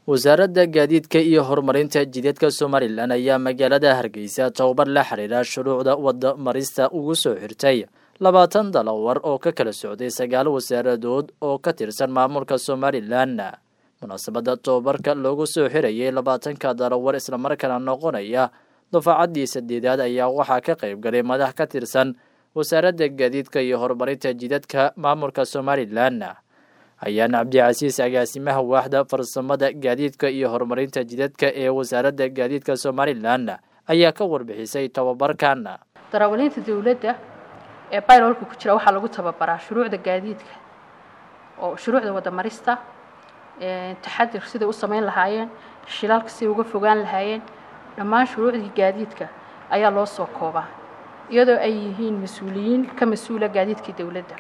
wasaaradda gaadiidka iyo horumarinta jidadka somalilan ayaa magaalada hargeysa tababar la xiriira shuruucda wadda marista ugu soo xirtay labaatan dalawar oo ka kala socday sagaal wasaaradood oo ka tirsan maamulka somalilan munaasabadda tababarka loogu soo xirayay labaatanka dalawar islamarkaana noqonaya dufaacaddii sadeedaad ayaa waxaa ka qayb galay madax ka tirsan wasaaradda gaadiidka iyo horumarinta jidadka maamulka somalilan ayaan cabdicasiis agaasimaha waaxda farsamada gaadiidka iyo horumarinta jidadka ee wasaaradda gaadiidka somalilan ayaa ka warbixisay tababarkan darawaliinta dowladda ee bayrolka ku jira waxaa lagu tababaraa shuruucda gaadiidka oo shuruucda wadamarista taxadir siday u samayn lahaayeen shilalka siday uga fogaan lahaayeen dhammaan shuruucdii gaadiidka ayaa loo soo koobaa iyadoo ay yihiin mas-uuliyiin ka mas-uula gaadiidkii dowladda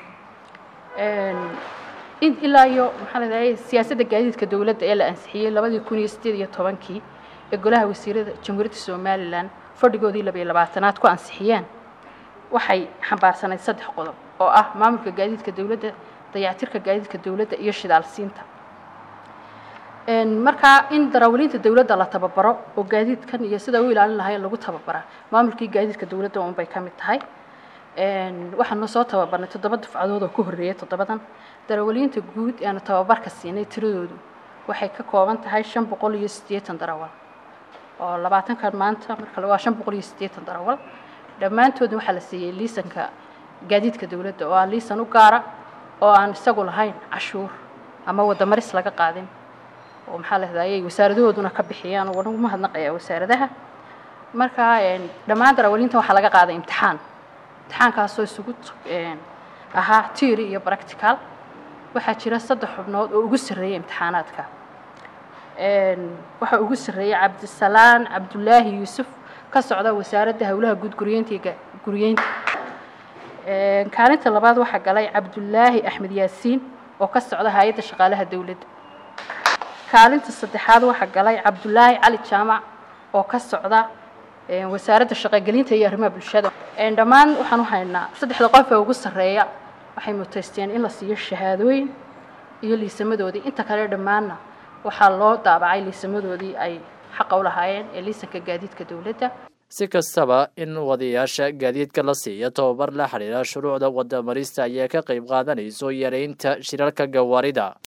ilaa iyo maxaa la dhahay siyaasadda gaadiidka dowladda ee la ansixiyey labadii kun iyo sideed iyo tobankii ee golaha wasiirada jamhuuriyadda somalilan fadhigoodii labayo labaatanaad ku ansixiyeen waxay xambaarsanayd saddex qodob oo ah maamulka gaadiidka dowladda dayactirka gaadiidka dowladda iyo shidaalsiinta markaa in darawaliinta dowladda la tababaro oo gaadiidkan iyo sida u ilaalin lahayn lagu tababaraa maamulkii gaadiidka dowladda unbay ka mid tahay waxaanu soo tababarnay toddoba dufcadood oo ku horreeyay toddobadan darawaliinta guud eanu tababarka siinay tiradoodu waxay ka kooban tahay shan boqol iyo siddeetan darawal oo labaatankan maanta marka waa shan boqol iyo siddeetan darawal dhammaantoodna waxaa la siiyey liisanka gaadiidka dowladda oo ah liisan u gaara oo aan isagu lahayn cashuur ama wadamaris laga qaadin oo maxaa la hadayay wasaaradahooduna ka bixiyaan oo ugu mahadnaqayaa wasaaradaha markaa dhammaan darawaliinta waxaa laga qaaday imtixaan imtixaankaasoo isugu ahaa tiori iyo practical waxaa jira saddex xubnood oo ugu sarreeyay imtixaanaadka waxaa ugu sarreeyay cabdisalaan cabdulaahi yuusuf ka socda wasaaradda howlaha guud guryeynta iyo guryeynta kaalinta labaad waxaa galay cabdulaahi axmed yaasiin oo ka socda hay-adda shaqaalaha dowladda kaalinta saddexaad waxaa galay cabdulaahi cali jaamac oo ka socda wasaaradda shaqogelinta iyo arrimaha bulshada dhammaan waxaan u haynaa saddexda qof ee ugu sarreeya waxay mutaysteen in la siiyo shahaadooyin iyo liisamadoodii inta kale dhammaanna waxaa loo daabacay liisamadoodii ay xaqa u lahaayeen ee liisanka gaadiidka dowladda si kastaba in wadayaasha gaadiidka la siiya tababar la xiriira shuruucda wadamarista ayaa ka qayb qaadanayso yareynta shirarka gawaarida